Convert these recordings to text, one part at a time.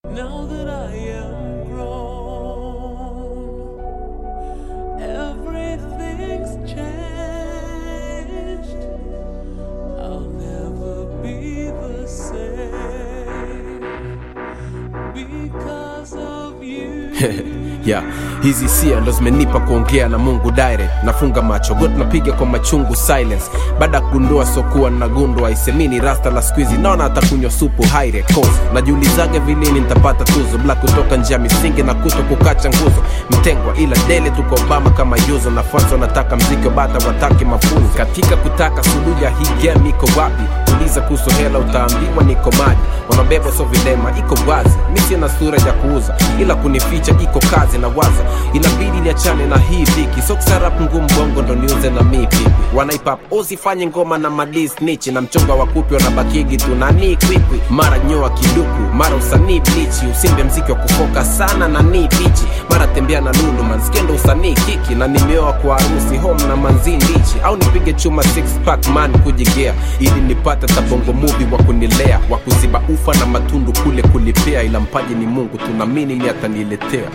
Now that I am grown, everything's changed. I'll never be the same because of you. yeah. hizi hisia ndo zimenipa kuongea na mungu direct nafunga macho got napiga kwa machungu silence baada ya kugundua sokuwa nagundwa isemini rasta la skuizi naona atakunywa supu haire cause najiulizaga vilini nitapata tuzo bla kutoka njia misingi na kuto kukacha nguzo mtengwa ila dele tuko obama kama yuzo nafuasi wanataka mziki wa bata wataki mafunzo katika kutaka suluhu ya hii game iko wapi uliza kuhusu hela utaambiwa niko maji wanabebwa so vilema iko wazi mi sina sura ya kuuza ila kunificha iko kazi na waza inabidi niachane na hii dhiki so kusarap ngumu bongo ndo niuze na mi pipi wanaipap usifanye ngoma na madis nichi na mchonga wa kupi wanabakigi tu nani kwikwi mara nyoa kiduku mara usanii blichi usimbe mziki wa kufoka sana na ni pichi mara tembea na lulu manskendo usanii kiki na nimeoa kwa harusi home na manzi ndichi au nipige chuma six pack man kujigea ili nipate tabongo muvi wa kunilea wa kuziba ufa na matundu kule kulipea ila mpaji ni mungu tunamini ni ataniletea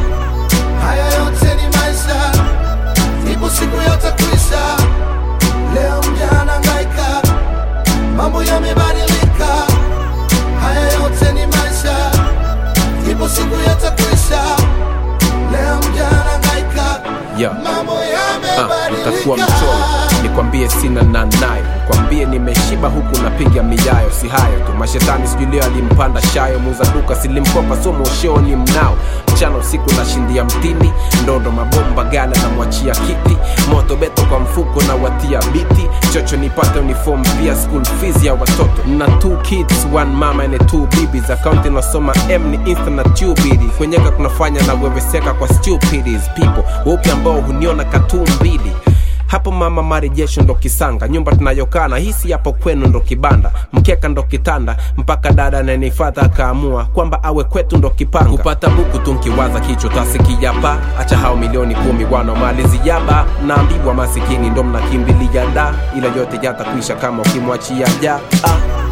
Haya yote ni maisha, ipo siku yatakwisha. Leo mjana ngaika, mambo yamebadilika. Haya yote ni maisha, ipo siku yatakwisha. Leo mjana ngaika, yeah. mambo Ah, utakuwa yamebadilika. mchoyo nikwambie sina na nayo kwambie nimeshiba huku napiga miyayo si hayo tu mashetani sijui leo alimpanda shayo muuza duka silimkopa so moshoni mnao mchana usiku nashindia mtini ndondo mabomba gala namwachia kiti moto beto kwa mfuko na watia biti chocho nipate uniform pia school fees ya watoto na two kids one mama and two babies akaunti nasoma m ni insta na tubidi kwenyeka kunafanya na weweseka kwa stupidities people weupe ambao huniona katuu mbili hapo mama marejesho ndo kisanga nyumba tunayokaa na hisi hapo kwenu ndo kibanda mkeka ndo kitanda mpaka dada nanifadha akaamua kwamba awe kwetu ndo kipanga kupata buku tu nkiwaza kichwa tasikijapa acha hao milioni kumi wanaomalizi jaba naambiwa masikini ndo mnakimbilia da ila yote yatakwisha kama ukimwachia ja ah.